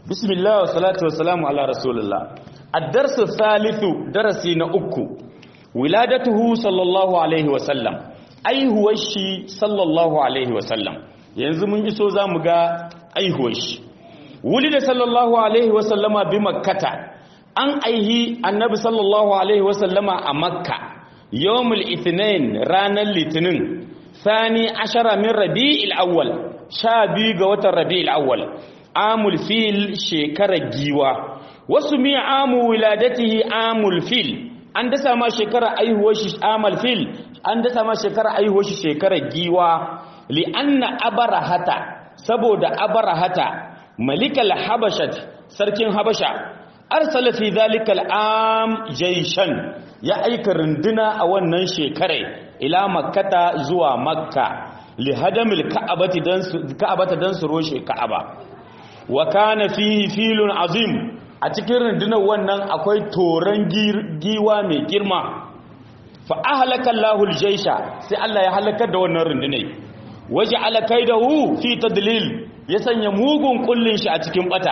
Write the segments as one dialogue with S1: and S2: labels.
S1: bismillah wa salatu wa salamu ala rasulullah ad-darsu thalithu darasi na uku wiladatuhu sallallahu alaihi wa sallam aihuwar shi sallallahu alaihi wa sallam yanzu mun iso zamu ga aihuwar shi wulida sallallahu alaihi wa sallama bi makkata an aihi annabi sallallahu alaihi wa sallama a makka yawmul ithnain ranar litinin sani ashara min rabi'il awwal sha biyu ga watan rabi'il awwal amul fil shekarar giwa wasu mi amu wiladatihi amul fil an dasa ma shekarar aihuwar shi amal fil an dasa ma shekarar aihuwar shi shekarar giwa li anna abarahata saboda abarahata malikal habashat sarkin habasha arsala fi zalikal am jayshan ya aika runduna a wannan shekarai ila makkata zuwa makka li hadamil ka'abati dan ka'abata dan su roshe ka'aba wa kana fihi filun azim a cikin rundunar wannan akwai toran giwa mai girma fa ahlaka Allahu al-jaysha sai Allah ya halakar da wannan rundunai waja'ala kaidahu fi tadlil ya sanya mugun kullin shi a cikin bata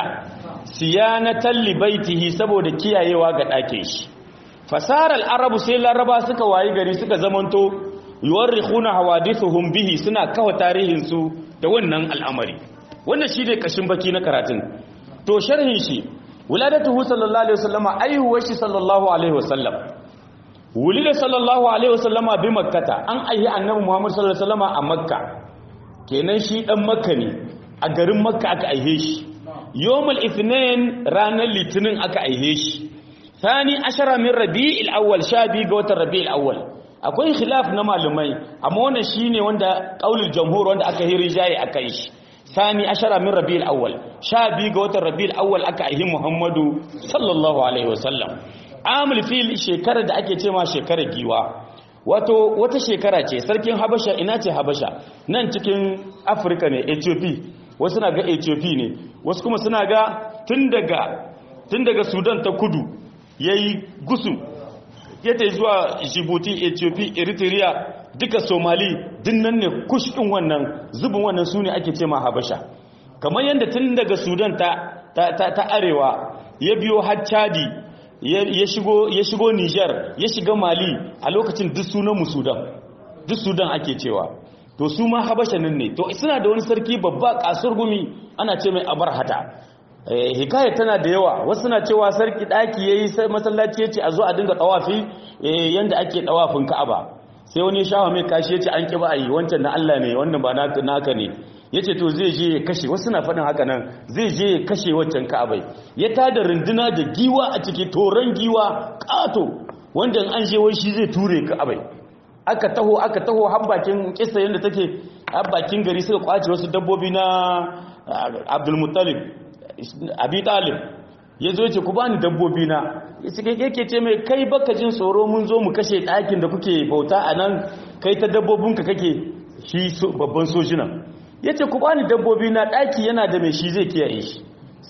S1: siyanatan li baitihi saboda kiyayewa ga ɗakin shi fasarar arabu sai laraba suka wayi gari suka zamanto yuwarrikhuna hawadithuhum bihi suna kawa tarihin su da wannan al'amari wannan shi ne kashin baki na karatun to sharhin shi wuladatuhu sallallahu alaihi wasallama aihuwar shi sallallahu alaihi wasallam wulida sallallahu alaihi wasallama bi makkata an aihi annabi muhammad sallallahu alaihi wasallama a makka kenan shi dan makka ne a garin makka aka aihe shi yawmul ithnain ranar litinin aka aihe shi thani ashara min rabi'il awwal sha biyu ga watan rabi'il awwal akwai khilaf na malumai amma wannan shine wanda qaulul jamhur wanda aka hiri jayi akai shi thani ashara min rabi'il awwal sha biyu ga watan rabi'il awwal aka aihi muhammadu sallallahu alaihi wasallam amul fil shekara da ake cewa shekara giwa wato wata shekara ce sarkin habasha ina ce habasha nan cikin afirka ne ethiopia wasu na ga ethiopia ne wasu kuma suna ga tun daga tun daga sudan ta kudu yayi gusu ya ta zuwa djibouti ethiopia eritrea duka somali dinnan ne kush din wannan zubin wannan su ne ake ce ma habasha kamar yadda tun daga sudan ta, ta, ta, ta arewa ya biyo har chadi ya shigo ya shigo niger ya shiga mali a lokacin duk sunan mu sudan duk sudan ake cewa to su ma habasha nan ne to suna da wani sarki babba kasur gumi ana ce mai abarhata hikaya tana da yawa wasu na cewa sarki daki yayi sai masallaci yace a zo a dinga tawafi yanda ake tawafin Ka'aba sai wani shawa mai kashi yace an kiba ayi wancan na Allah ne wannan ba naka naka ne yace to zai je ya kashe wasu na fadin haka nan zai je ya kashe wancan Ka'abai ya tada runduna da giwa a ciki toran giwa kato wanda an je wai shi zai ture Ka'abai aka taho aka taho har bakin kissa yanda take har bakin gari suka kwace wasu dabbobi na Abdul Muttalib abi talib ya zo ce ku bani dabbobi na yake ce mai kai baka jin tsoro mun zo mu kashe ɗakin da kuke bauta a nan kai ta dabbobinka kake shi babban sojina ya ce ku bani dabbobi na ɗaki yana da mai shi zai kiyaye shi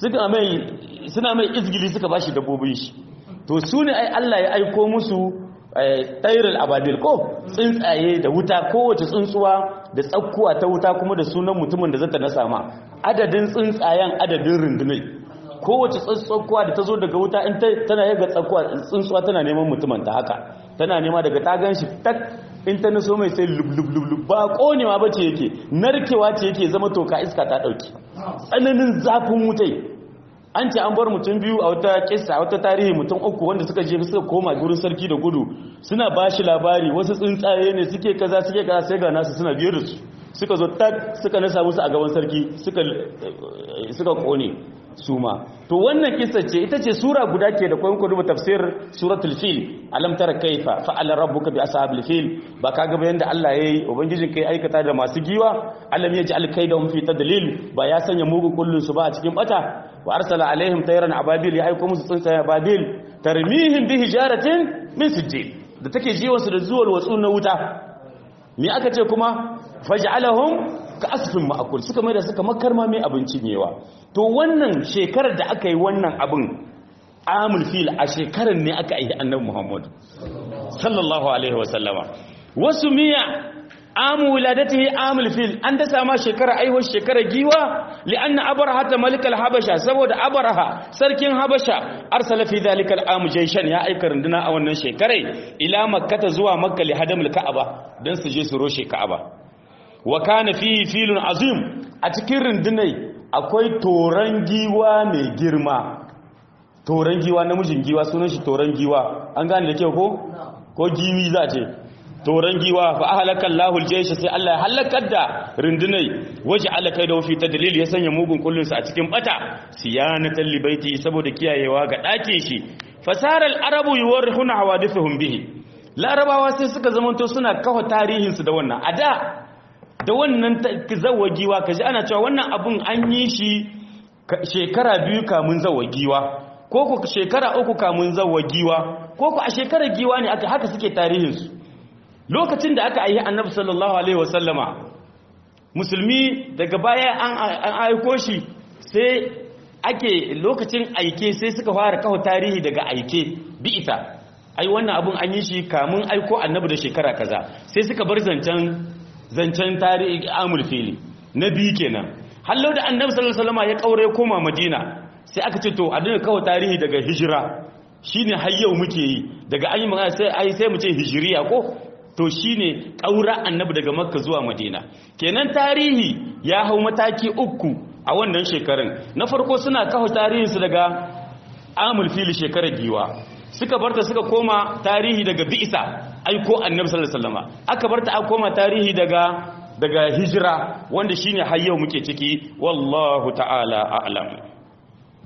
S1: suna mai izgili suka ba shi dabbobin shi to su ne ai Allah ya aiko musu tsayirar ababil ko tsuntsaye da wuta kowace tsuntsuwa da tsakkuwa ta wuta kuma da sunan mutumin da zata na sama adadin tsuntsayen adadin rundunai kowace tsakkuwa da ta zo daga wuta in tana yaga tsakkuwa tsuntsuwa tana neman mutumin ta haka tana nema daga ta gan shi tak in ta naso mai sai lub ba konewa ba ce yake narkewa ce yake zama toka iska ta dauki tsananin zafin wutai an ce an bar mutum biyu a wata kissa a wata tarihi mutum uku wanda suka je suka koma gurin sarki da gudu suna ba shi labari wasu tsuntsaye ne suke kaza suke kaza sai ga nasu suna biyar da su suka zo tak suka nasa musu a gaban sarki suka suka kone su ma to wannan kissa ce ita ce sura guda ke da kwayon kudu tafsir suratul fil alam tara kaifa fa'ala rabbuka bi ashabil fil ba ka ga yanda Allah yayi ubangijin kai aikata da masu giwa alam yaj'al kaidahum fi tadlil ba ya sanya mugun kullun su ba a cikin bata wa arsala alaihim tayran ababil ya aiko musu tsuntsaye ababil tarmihim bi hijaratin min sijil da take jiwon su da zuwal watsu na wuta me aka ce kuma faj'alahum ka asfin ma'akul suka mai da suka makarma mai abinci newa to wannan shekarar da aka yi wannan abin amul fil a shekarar ne aka yi annabi muhammad sallallahu alaihi wasallama wasu miya amu wiladatihi amul fil an da sama shekara aihuwar shekara giwa li'anna abraha ta malikal habasha saboda abraha sarkin habasha arsala fi dhalika al'am jayshan ya aika runduna a wannan shekarai ila makkata zuwa makka li hadamul ka'aba dan su je su roshe ka'aba wa kana fihi filun azim a cikin rundunai akwai toran giwa mai girma toran giwa namijin giwa sunan shi toran giwa an gane da kyau ko ko giwi za ce toran giwa fa ahlaka Allahul jaysh sai Allah ya halakar da rundunai waje alaka da fi tadlil ya sanya mugun kullun sa a cikin bata siyanatan libaiti saboda kiyayewa ga dake shi fasaral arabu yuwarihuna hawadithuhum bihi larabawa sai suka zamanto suna kafa tarihin su da wannan ada da wannan zawagiwa kaji ana cewa wannan abun an yi shi shekara biyu kamun zawagiwa ko ku shekara uku kamun zawagiwa ko ku a shekarar giwa ne aka haka suke tarihin su lokacin da aka aihi annabi sallallahu alaihi wasallama musulmi daga baya an aiko shi sai ake lokacin aike sai suka fara kawo tarihi daga aike bi'ita ai wannan abun an yi shi kamun aiko annabi da shekara kaza sai suka bar zancen zancen tarihi amul fili na biyu kenan hallau da annabi sallallahu alaihi wasallama ya kaure koma madina sai aka ce to a dinga kawo tarihi daga hijira shine har yau muke yi daga an yi magana sai ai sai mu ce hijiriya ko to shine ƙaura annabi daga makka zuwa madina kenan tarihi ya hau mataki uku a wannan shekarun na farko suna kawo tarihinsu daga amul fili shekarar giwa suka barta suka koma tarihi daga bi'isa aiko annabi sallallahu alaihi wasallam aka barta aka koma tarihi daga daga hijira wanda shine har yau muke ciki wallahu ta'ala a'lam